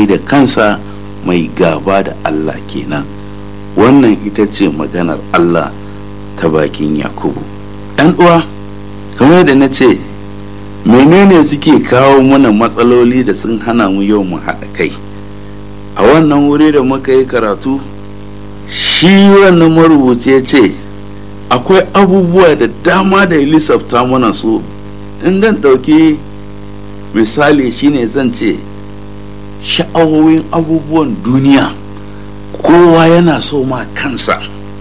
mai da kansa mai gaba da Allah kenan wannan ita ce maganar Allah ta bakin Yakubu ɗan uwa kamar da na ce menene suke kawo mana matsaloli da sun hana mu yau mu haɗa kai a wannan wuri da muka yi karatu shi wannan marubuci ya ce akwai abubuwa da dama da ya lissafta mana su in dan ɗauki misali shine zan ce sha'awoyin abubuwan duniya kowa yana so ma kansa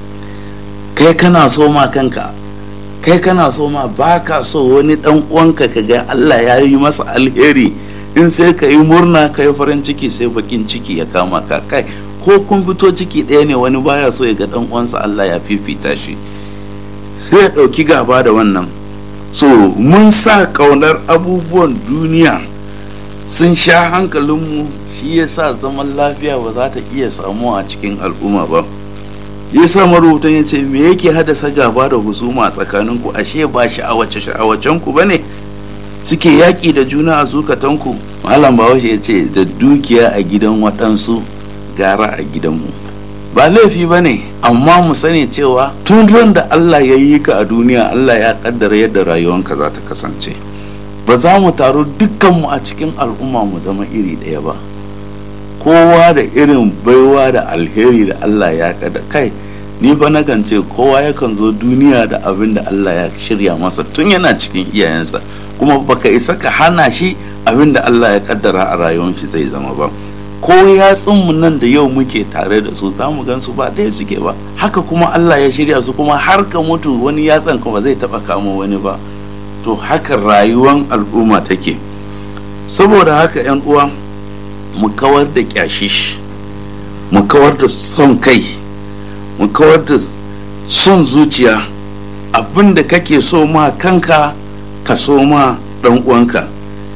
kai kana so ma kanka kai kana so ma baka so wani dan uwanka ka ga Allah ya yi masa alheri in sai ka yi murna ka yi farin ciki sai bakin ciki ya kama ka kai ko kun fito ciki ɗaya ne wani baya so ya ga dan uwansa Allah ya fifita shi sai ya ɗauki gaba da wannan so mun sa ƙaunar abubuwan duniya sun sha hankalinmu shi ya sa zaman lafiya ba za ta iya samuwa a cikin al'umma ba ya sa marubutan ya ce me yake haddasa gaba da husuma tsakaninku ashe ba sha'awace sha'awacen ku bane suke yaƙi da juna a zukatanku malam bahaushe ya ce da dukiya a gidan waɗansu gara a gidanmu ba laifi ba ne amma mu sani cewa tun ran da Allah ya yi ka a duniya Allah ya kaddara yadda rayuwanka za ta kasance ba za mu taru dukkanmu a cikin al'umma mu zama iri ɗaya ba kowa da irin baiwa da alheri da Allah ya kada kai ni fa nakan ce kowa yakan zo duniya da abin da Allah ya shirya masa tun yana cikin iyayensa kuma baka isa ka hana shi abin da Allah ya kaddara a rayuwar shi zai zama ba ko yatsunmu nan da yau muke tare da su za mu gan su ba ɗaya suke ba haka kuma Allah ya shirya su kuma har ka mutu wani yatsan kuma zai taɓa kamo wani ba to haka rayuwar al'umma take saboda haka 'yan uwa mu kawar da kyashish mu kawar da son kai mu kawar da son zuciya abin da kake so ma kanka ka so ma ɗan uwanka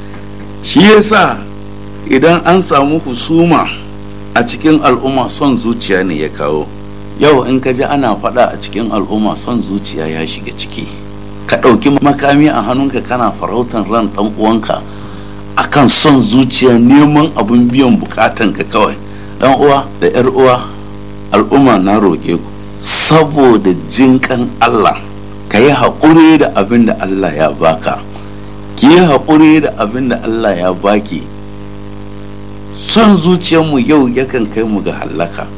shi yasa idan an samu husuma a cikin al'umma son zuciya ne ya kawo yau in ka ji ana faɗa a cikin al'umma son zuciya ya shiga ciki ka ɗauki makami a hannunka kana farautan ran ɗan uwanka akan son zuciya neman abin biyan bukatan ka kawai dan uwa da yar uwa al'umma na roƙe ku saboda jinkan Allah ka yi haƙuri da abin da Allah ya baka ki yi haƙuri da abin da Allah ya baki son zuciyarmu yau yakan kai mu ga hallaka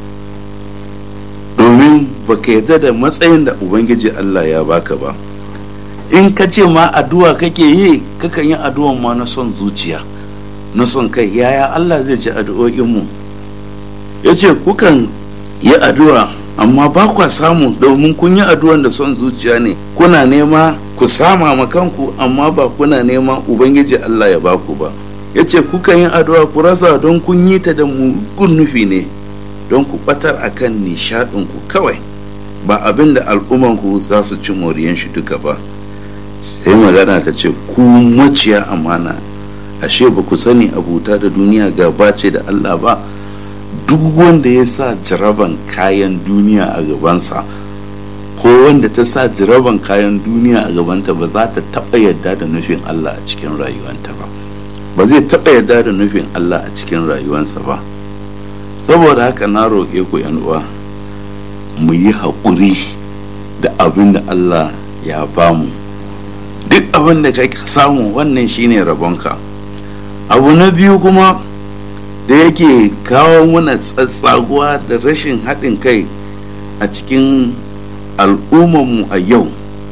domin baka yarda da matsayin da ubangiji Allah ya baka ba in ka ce ma addu'a kake yi kakan yi addu'an ma na son zuciya na son kai yaya Allah zai ji addu'o'inmu ya ce kukan yi addu'a amma ba kwa samu domin kun yi addu'an da son zuciya ne kuna nema ku sama ma kanku amma ba kuna nema ubangiji Allah ya baku ba ya ce kukan yi addu'a ku rasa don kun yi ta da mugun nufi ne don ku batar akan nishadinku kawai ba abin da al'ummanku za su ci moriyan shi duka ba sai magana ta ce ku maciya amana ashe ba ku sani abuta da duniya gaba ce da Allah ba duk wanda ya sa jaraban kayan duniya a gabansa ko wanda ta sa jaraban kayan duniya a gabanta ba za ta taɓa yadda da nufin Allah a cikin rayuwanta ba ba zai taɓa yadda da nufin Allah a cikin rayuwansa ba saboda haka na roƙe ku uwa mu yi haƙuri da abin da Allah ya bamu duk abin da ka samu wannan shine rabonka abu na biyu kuma da yake kawo mana tsatsaguwa da rashin haɗin kai a cikin al'ummarmu a yau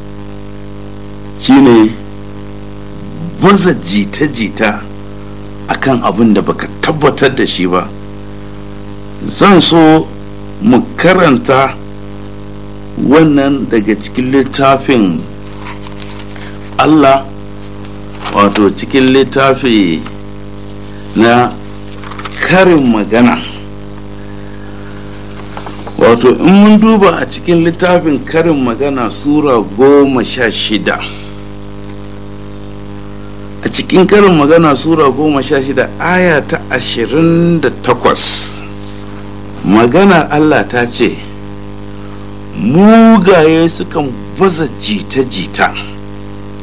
shine baza jita-jita akan abin da baka tabbatar da shi ba zan so mu karanta wannan daga cikin littafin Allah wato cikin littafi na karin magana wato in mun duba a cikin littafin karin magana sura goma sha shida a cikin karin magana sura goma sha shida aya ta ashirin da takwas maganar Allah ta ce mugaye sukan baza jita-jita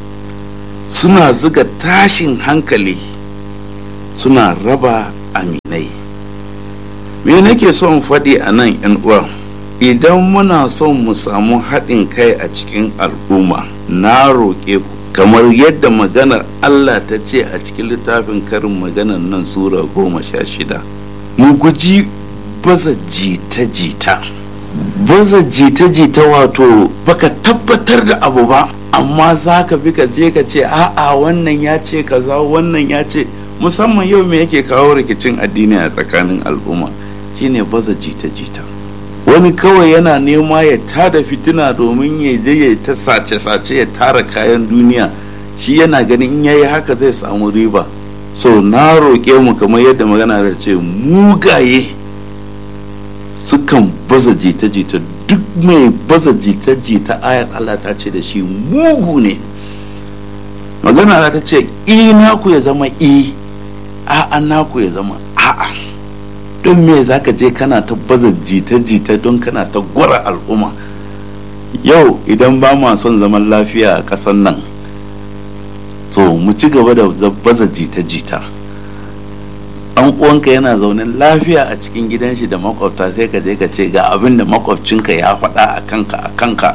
suna zuga tashin hankali suna raba aminai me nake son faɗi a nan yan uwa idan muna son mu samu haɗin kai a cikin al'umma na roƙe ku kamar yadda maganar Allah ta ce a cikin littafin karin maganar nan sura goma sha shida mu guji baza jita-jita baza jita-jita wato baka tabbatar da abu ba amma za ka bi ka je ka ce a'a wannan ya ce kaza wannan ya ce musamman yau me yake kawo rikicin addini a tsakanin al'umma shine baza jita-jita wani kawai yana nema ya tada fitina domin ya je ya ta sace-sace ya tara kayan duniya shi yana ganin in yayi haka zai samu riba so na roƙe mu kamar yadda magana da ce mugaye sukan baza jita-jita duk mai baza jita-jita ayar Allah ta ce da shi mugu ne magana ta ce i naku ya zama i a'a naku ya zama a'a don me za ka je kana ta baza jita-jita don kana ta gwara al'umma yau idan ba ma son zaman lafiya a ƙasar nan to mu ci gaba da baza jita-jita an uwanka yana zaune lafiya a cikin gidan shi da makwabta sai ka je ka ce ga abin da makwabcinka ya faɗa a kanka a kanka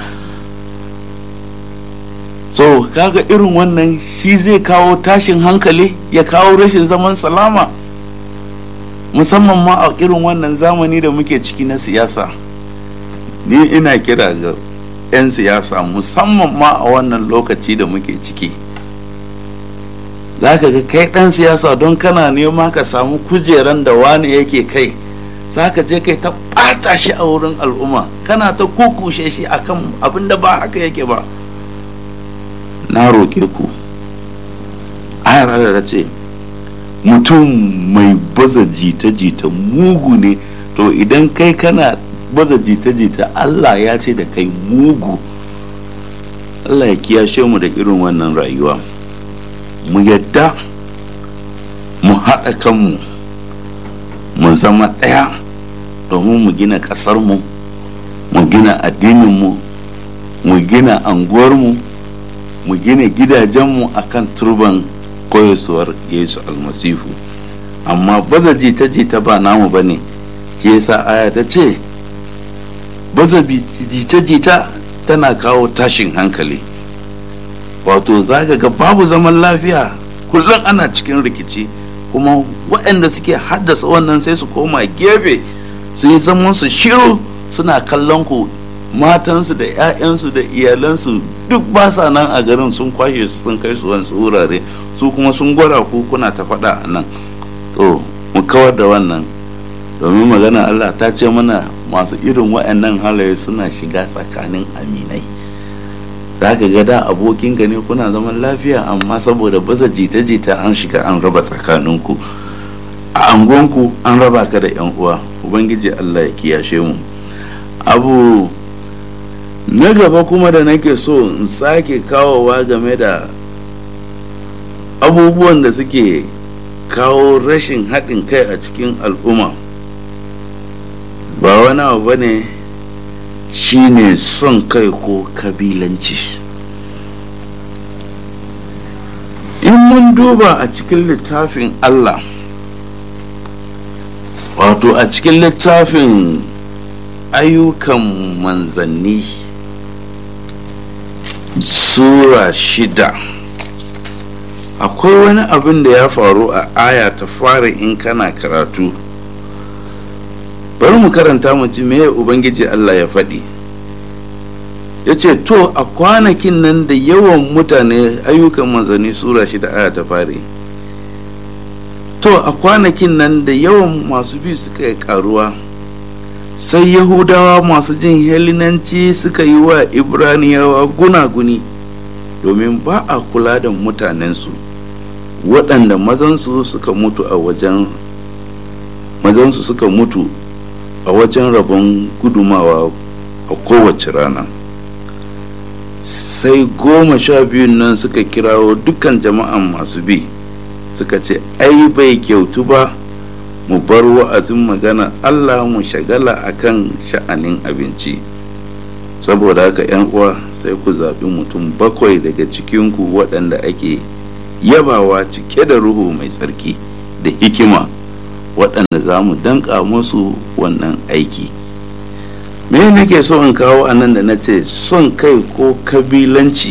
so kaga irin wannan shi zai kawo tashin hankali ya kawo rashin zaman salama musamman ma a irin wannan zamani da muke ciki na siyasa ni ina kira ga 'yan siyasa musamman ma a wannan lokaci da muke ciki za ka ga kai ɗan siyasa don kana nema ka samu kujeran da wani yake kai za ka je kai ta ɓata shi a wurin al'umma kana ta kukushe shi akan abin da ba haka yake ba na roƙe ku ayar da ce mutum mai baza jita-jita mugu ne to idan kai kana baza jita-jita Allah ya ce da kai mugu Allah ya kiyashe mu da irin wannan rayuwa mu yadda mu haɗa kanmu mu zama ɗaya domin mu gina ƙasarmu mu gina addininmu mu gina anguwarmu mu gina gidajenmu akan turban koyaswar yesu almasihu amma baza jita-jita ba namu ba ne ke yasa aya ta ce baza jita-jita tana kawo tashin hankali wato za ga babu zaman lafiya kullum ana cikin rikici kuma waɗanda suke haddasa wannan sai su koma gefe su yi zaman su shiru suna kallon ku matansu da 'ya'yansu da iyalansu duk ba sa nan a garin sun kwashe su sun kai su wani wurare su kuma sun gwara ku kuna ta faɗa a nan to mu kawar da wannan domin magana Allah ta ce mana masu irin waɗannan halaye suna shiga tsakanin aminai za ka ga da abokin ne kuna zaman lafiya amma saboda baza jita-jita an shiga an raba tsakaninku a angonku an raba ka da 'yan uwa ubangiji Allah ya kiyashe mu abu na gaba kuma da nake so in sake kawowa game da abubuwan da suke kawo rashin haɗin kai a cikin al'umma ba wani abu ba ne shine son kai ko kabilanci in mun duba a cikin littafin allah wato a cikin littafin ayyukan manzanni sura shida akwai wani abin da ya faru a aya ta fara in kana karatu bari mu karanta mu ji me ubangiji allah ya faɗi ya ce to a kwanakin nan da yawan mutane ayyukan manzanni sura shida aya ta fari to a kwanakin nan da yawan masu bi suka yi karuwa sai yahudawa masu jin helinanci suka yi wa ibraniyawa gunaguni domin ba a kula da mutanensu waɗanda mazansu suka mutu a wajen mazansu suka mutu a wajen rabon gudumawa a kowace rana sai goma sha biyun nan suka kirawo dukkan jama'an masu bi suka ce ai bai kyautu ba mu bar wa'azin magana Allah mu shagala akan sha'anin abinci saboda haka yan uwa sai ku zaɓi mutum bakwai daga cikinku waɗanda ake yabawa cike da ruhu mai tsarki da hikima waɗanda za mu danka musu wannan aiki me nake so in kawo a nan da na ce son kai ko kabilanci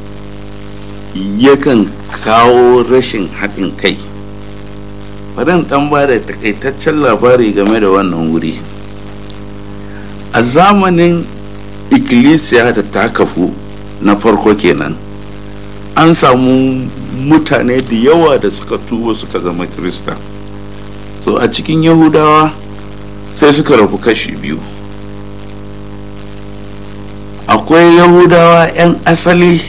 yakan kawo rashin haɗin kai bari ɗan ba da takaitaccen labari game da wannan wuri a zamanin ikkilisiya da ta kafu na farko kenan an samu mutane da yawa da suka tuba suka zama kirista so a cikin yahudawa sai suka rabu kashi biyu akwai yahudawa 'yan asali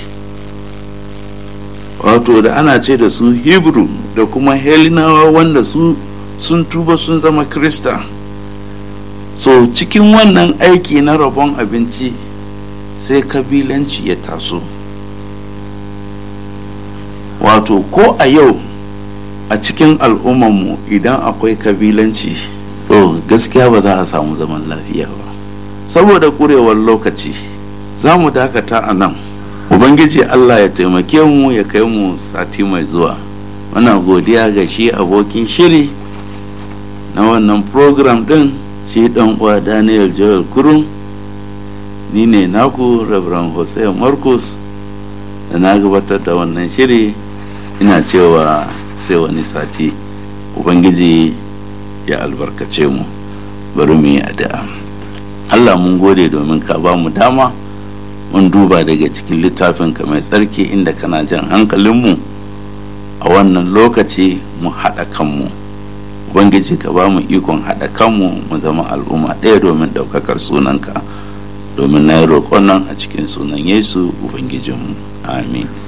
wato da ana ce da su hebrew da kuma helinawa wanda su sun tuba sun zama krista so cikin wannan aiki na rabon abinci sai kabilanci ya taso wato ko a yau a cikin al'ummarmu idan akwai kabilanci to gaskiya ba za a samu zaman lafiya ba saboda kurewar lokaci za mu dakata a nan ubangiji allah ya taimake mu ya kai mu sati mai zuwa muna godiya ga shi abokin shiri na wannan program din shi dan uwa daniel joel kurum ni ne naku reverend jose marcus da na gabatar da wannan shiri ina cewa sai wani sati ubangiji ya albarkace mu bari mu yi addu'a allah mun gode domin ka ba mu dama mun duba daga cikin littafinka mai tsarki inda kana jan hankalinmu a wannan lokaci mu haɗa kanmu ubangiji ka ba mu ikon haɗa kanmu mu zama al'umma ɗaya domin ɗaukakar sunanka domin na yi roƙon nan a cikin sunan yesu ubangijinmu amin